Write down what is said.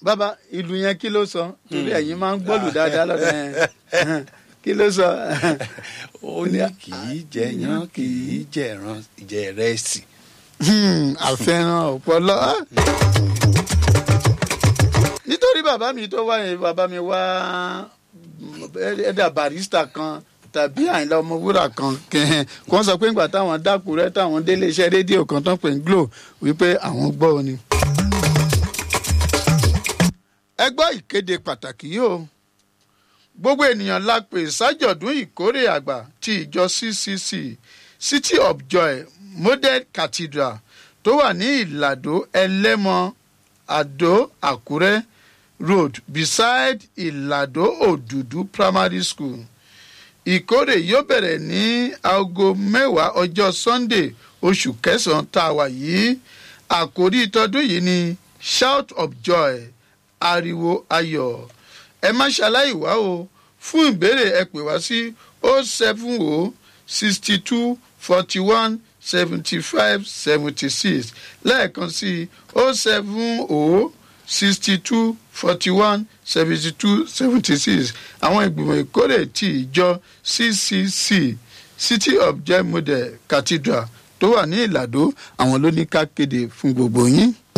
bàbá ìlú yẹn kí ló sọ torí ẹ̀yin máa ń gbọ́lù dáadáa lọ́dọ̀ yẹn kí ló sọ. ó ní kì í jẹyàn kì í jẹran jẹrẹsì. Hmm, àfẹ́ràn ọpọlọ. nítorí bàbá mi tó wá yẹn bàbá mi wá ẹ̀dà barista kan tàbí àyìnlá ọmọwúrà kan kẹ́hìn kó wọ́n sọ pé nígbà táwọn dákúrẹ́ táwọn délé iṣẹ́ rédíò kan tán pè ń glo wípé àwọn gbọ́ ọ ni. ẹ gbọ́ ìkéde pàtàkì yìí o gbogbo ènìyàn la pè sájọ̀dún ìkórè àgbà ti ìjọ ccc city of joy model cathedral tó wà ní ìlàdó ẹlẹ́mọ àdó àkúrẹ́ road beside ìlàdó òdùdú primary school ìkórè yóò bẹ̀rẹ̀ ní aago mẹ́wàá ọjọ́ sunday oṣù kẹsàn-án tá a wà yìí àkórí tọdún yìí ni shout of joy ariwo ayọ̀ ẹ má ṣaláì wá o fún ìbéèrè ẹ pè wá sí o seven o sixty two forty one seventy five seventy six lẹ́ẹ̀kan sí o seven o sixty two forty one seventy two seventy six àwọn ìgbìmọ̀ ìkórè ti ìjọ ccc city of joy model cathedral tó wà ní ìlàdó àwọn ló ní ká kéde fún gbogbo yín.